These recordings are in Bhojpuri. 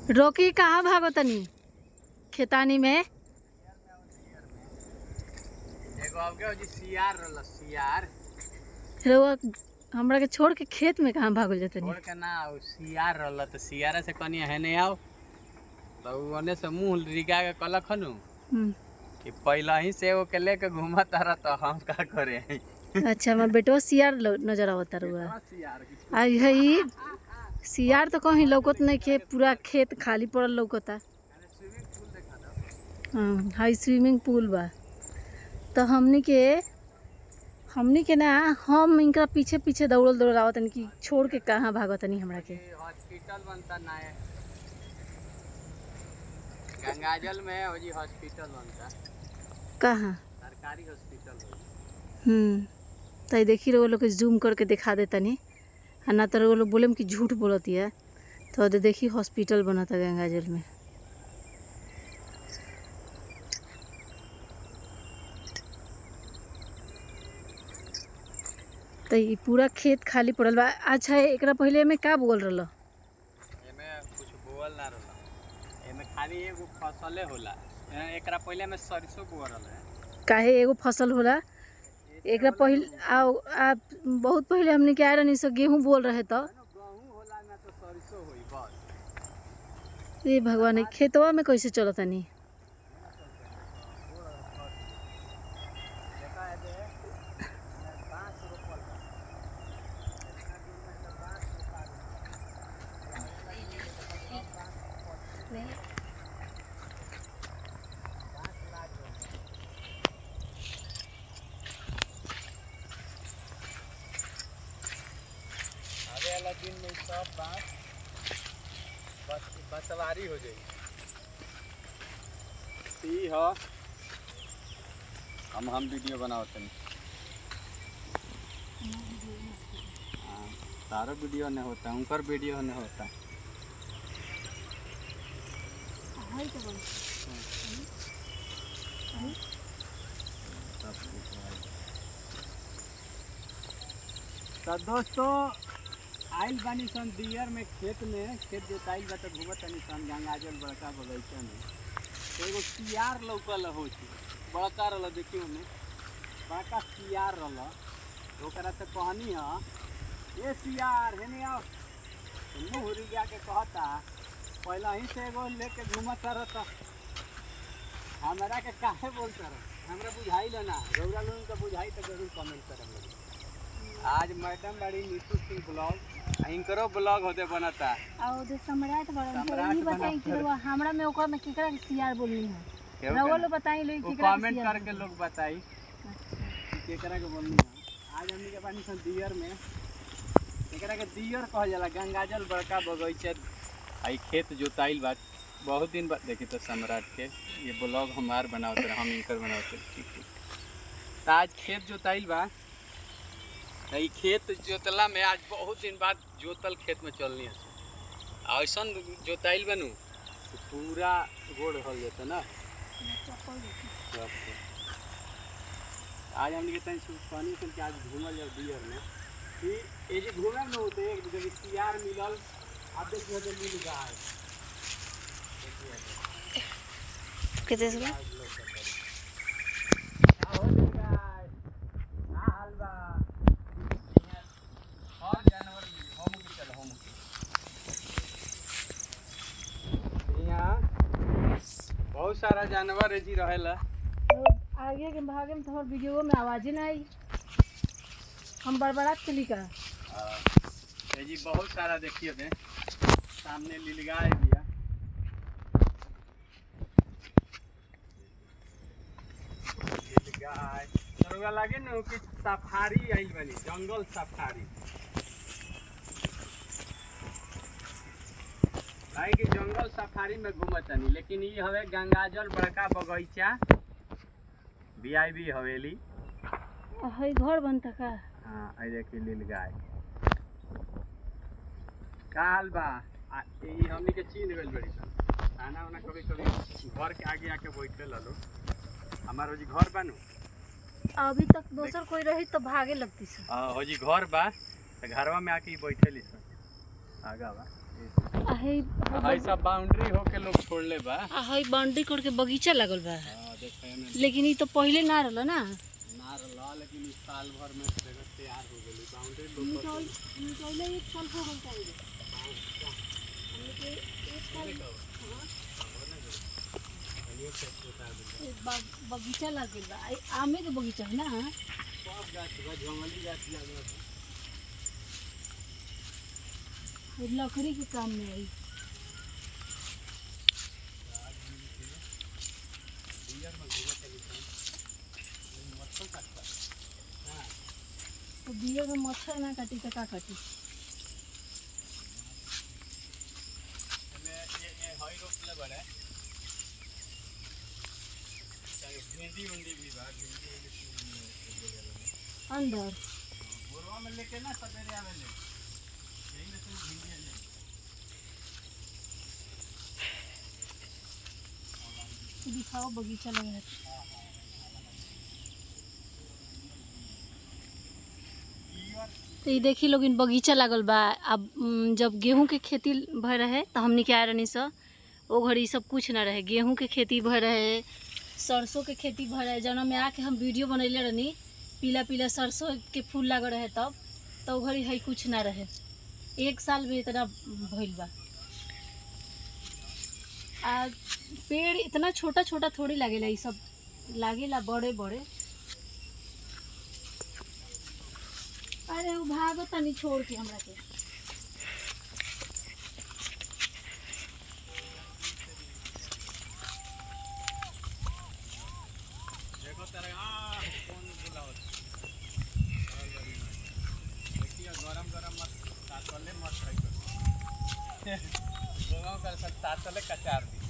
रोकी कहाँ भागो तनी खेतानी में एगो अब के जी सियार रहल सियार रउआ हमरा के छोड़ के खेत में कहाँ भागल जतनी छोड़ के ना उ सियार रहल त सियारा से कनी हेने आओ तो उ ओने से मुंह रिगा के कहलक हनु हम्म, कि पहले ही से एगो के लेके घूमत रह तो हम का करे अच्छा हमार बेटवा सियार लो- नजर आवता रउआ सियार की आ यही सियार तो कहीं लौकत नहीं के पूरा खेत खाली पड़ल लौकता स्विमिंग पूल देखा दो हाँ, हाई स्विमिंग पूल बा तो हमनी के हमनी के ना हम इनका पीछे पीछे दौड़ल दौड़ल आवत कि छोड़ के कहाँ भागतनी हमरा के ये हॉस्पिटल बनता ना है गंगाजल में हो जी हॉस्पिटल बनता कहाँ सरकारी हॉस्पिटल हो हम्म तो ये देखी रहो लोग के जूम करके दिखा दे तनी आ ना तो रउआ लोग बोले कि झूठ बोलती है तो दे देखी हॉस्पिटल बनता गंगाजल में तो ये पूरा खेत खाली पड़ल बा अच्छा एकरा पहले में का बोल रहल एमे कुछ बोअल ना रहला एमे खाली एगो फसले होला ए- एकरा पहिले में सरसों बोअल रहला काहे एगो फसल होला एकरा पहले आ, आ बहुत पहले हमने के आए रहनी सो गेहूं बोल रहे तो गहूं होला ना तो सरसों होई बस ये भगवान ई खेतवा में कैसे चलत तनी देखा है दे बांस रोपल बा आवे वाला दिन में सब बांस बस बसवारी हो जाई ई ह हम हम वीडियो बनावत हनी हाँ, तारो वीडियो नहीं होता उनकर वीडियो नहीं होता सब कुछ है। तो दोस्तों आइल बानी सन दियर में खेत में खेत जोताइल बा तो घूमत तनी सन गंगाजल बड़का बगीचा में तो एगो सियार लौकल हो छी बड़का रहल देखियो में बड़का सियार रहल तो ओकरा से कहनी ह ए सियार हेने आओ तो मुँह रिगा के कहता पहला ही से एगो लेके घूमत रहता हमरा के काहे बोलता रह हमरा बुझाई ना रौरा लोगन के बुझाई तो जरूर कमेंट करम लोग आज मैडम बड़ी नीतू सिंह ब्लॉग इनकरो ब्लॉग होते बनता और उधर सम्राट बड़ा सम्राट ई बताई कि बना रउआ हमरा में ओकरा में केकरा के सियार बोलनी है केहू रउआ के लोग बताई लोग वो केकरा के कमेंट सियार करके लोग बताई कि केकरा के बोलनी है आज हमनी के बानी सन दियर में एकरा के दियर कहल जाला गंगाजल बड़का बगीचा आई खेत जोताइल बा बहुत दिन बाद देखी तो सम्राट के ये ब्लॉग हमार बनावत रहे हम इनकर बनावत रहे ठीक ठीक तो आज खेत जोताइल बा तो ई खेत जोतला में आज बहुत दिन बाद जोतल खेत में चलनी है ऐसन जोताइल बनू कि पूरा गोड़ हो जाता ना आज हमने के तनी पानी से आज घूमल जाओ बियर में कि ये जे घूमे में होते एक जब सियार मिलल अब देखिए तो मिल गाय कितने से आज लोग कहते हैं। का हो गई गाय? का हाल बा? यहाँ और जानवर मिली, हम के चल, हम के। यहाँ बहुत सारा जानवर जी रहेला आगे के भागे में तो हमारे वीडियो में आवाज ही ना आई हम बड़बड़ात चली का ये जी बहुत सारा देखिए बे सामने लीलगाय बिया लीलगाय तोरा लागे न कि सफारी आइल बनी जंगल सफारी भाई कि जंगल सफारी में घूमतनी लेकिन ई हवे गंगाजल बड़का बगीचा वीआईबी हवेली हई घर बनता का हाँ आई देखी लीलगाय का हाल बा आ, ई हमनी के चीन गइल बड़ी सन खाना उना कभी कभी घर के आगे आके बैठे ललो हमार जी घर बानू अभी तक दोसर कोई रही तो भागे लगती से हो जी घर बा तो घरवा में आके ई बैठे ली सन आगा बा आ हई हाई सब बाउंड्री होके लोग छोड़ले बा आ हई बाउंड्री कोड के बगीचा लागल बा हाँ देखे में लेकिन ई तो पहिले ना रहल ना ना रहा लेकिन इस साल भर में जगह तैयार हो गई बाउंड्री लोग निकले एक साल हो गल चाहिए बगीचा लग गइल बा आ- आमे के बगीचा है ना सब गाछ बा जंगली गाछ लागल बा ये लकड़ी के काम में आई तो बिया में मच्छर ना काटी तो का काटी एमे ये ये हई रोपले बड़े चाहे भिंडी उंडी भी बा भिंडी उंडी अंदर बोरवा में लेके ना सवेरे आवेले यही में से भिंडी ले दिखाओ बगीचा लगा है तो ये देखी लोग इन बगीचा लागल बा अब उम, जब गेहूं के खेती भय रहे तो हमनी के आए रहनी स ओ घड़ी सब कुछ ना रहे गेहूं के खेती भय रहे सरसों के खेती भय रहे जौना में आके हम वीडियो बनैले रहनी पीला पीला सरसों के फूल लागल रहे तब तो ओ घड़ी है कुछ ना रहे एक साल में इतना भइल बा आ पेड़ इतना छोटा छोटा थोड़ी लागेला ई सब लागेला बड़े बड़े अरे वो भागो तनी छोड़ के हमरा के देखो तेरे आ कौन बुलावत देखिए गरम गरम मत तातले मत खाई कर दोनों कर सब तातले कचार दी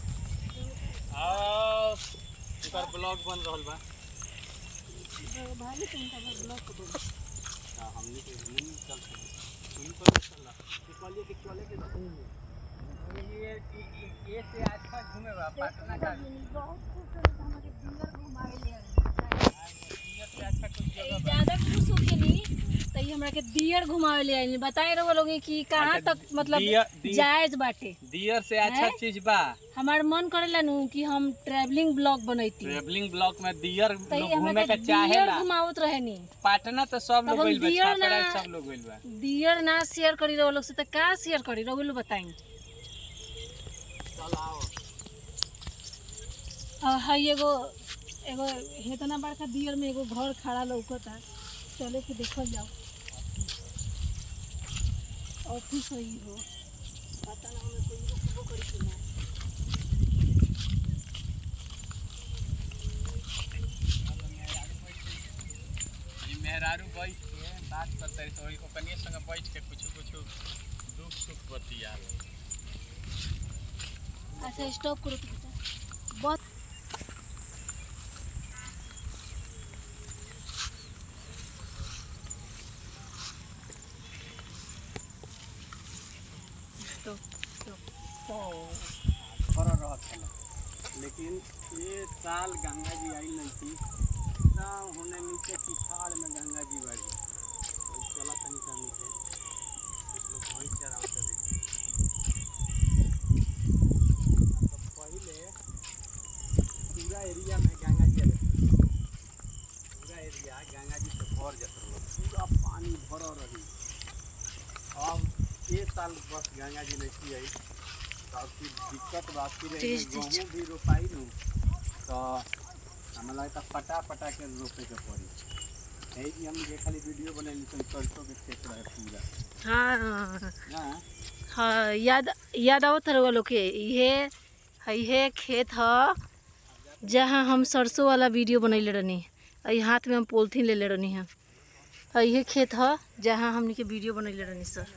आओ एकर ब्लॉग बन रहल बा भाई तुमका मैं ब्लॉक कर दूँ हां हमनी के नहीं चल सकते तुम तो चल के कहलिए कि चले के घूमे ये ये से आज का घूमे बा पटना का बहुत खुश हो हमारे डिनर घुमावे ले ये से अच्छा कुछ जगह बा ज्यादा खुश हो के नहीं तो ये हमरा के दियर घुमावे ले आइल बताए रहो लोग कि कहाँ अच्छा, तक मतलब दियर- दियर- जायज बाटे दियर से अच्छा हैं? चीज बा हमार मन करेला नु कि हम ट्रैवलिंग ब्लॉग बनैती ट्रेवलिंग ब्लॉक में दियर तो लोग ये हमरा घूमे के के दियर चाहेला घुमावत रहे नी पटना तो सब तब लोग हम गइल बा दियर छापरा ना- सब लोग गइल बा दियर ना शेयर करी रहो लोग से तो का शेयर करी रहो लोग बताई चल आओ हई एगो एगो हेतना बड़का दियर में एगो घर खड़ा लौकता चले के देखल जाओ ऑफिस है ई हो पता ना हमें कोई रुकबो करी कि ना ये मेहरारू बैठ के बात करते रही तो ओकनी संग बैठ के कुछ कुछ दुख सुख बतिया अच्छा स्टॉप करो तो बेटा बहुत स्टॉप स्टॉप कर रहत छला लेकिन ये साल गंगा जी आई नहीं थी ना होने नीचे पिछाड़ में गंगा जी बाड़ी तो चला तनी सा नीचे कुछ लोग भैंस चरावते देखी तो पहले पूरा एरिया में गंगा जी आवे पूरा एरिया गंगा जी से भर जात रहो पूरा पानी भर रही अब एक साल बस गंगा जी नहीं आई तो अब फिर दिक्कत बात फिर एमे तेज तेज। गेहूं भी रोपाई नु तो हमें लगता पटा पटा के रोपे के पड़ी यही कि हम ये खाली वीडियो बनैली तो सरसों के खेत रहे पूरा हाँ ना हाँ याद याद आवत रहो लोग के इहे इहे खेत ह जहाँ हम सरसों वाला वीडियो बनैले रहनी अई हाथ में हम पोलथीन लेले रहनी है और इहे खेत ह जहाँ हमनी के वीडियो बनैले रहनी सर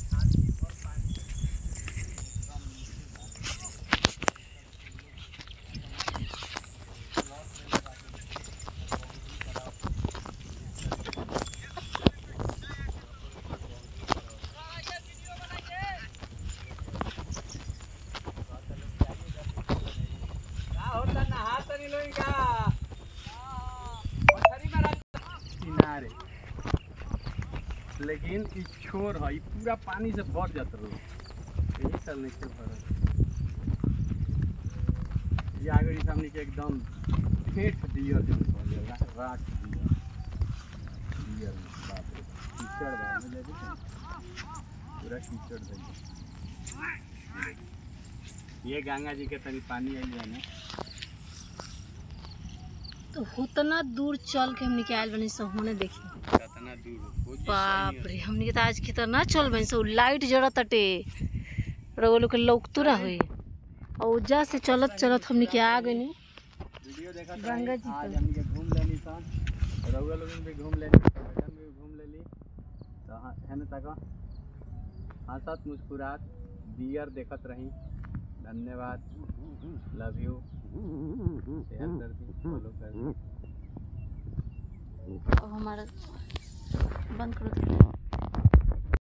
का होता नहा तनी लोई का मछरी मारा किनारे लेकिन ई छोर है ई पूरा पानी से भर जात रहो यही साल नहीं के भरल ये आगे ई सामने के एकदम ठेठ दियर जन कहल जाला राख दियर दियर में, बाप रे कीचड़ बा में जाके पूरा कीचड़ भइल ये गंगा जी के तनी पानी आई जाने तो उतना दूर चल के हमने के आयल बनी सो होने देखी कितना दूर हो बाप रे हमने के तो आज कितना चल बनी सो लाइट जरा तटे रउआ लोग के लौकतुरा हुई और उजा से चलत चलत हमने के आ गई वीडियो देखा गंगा जी आज पर। हमनी के घूम लेनी सन रउआ लोगन भी घूम लेनी मैडम भी घूम लेली तो हाँ है ना तक हंसत मुस्कुरात दियर देखत रही धन्यवाद लव यू शेयर कर दी फॉलो कर दी अब हमारा बंद करो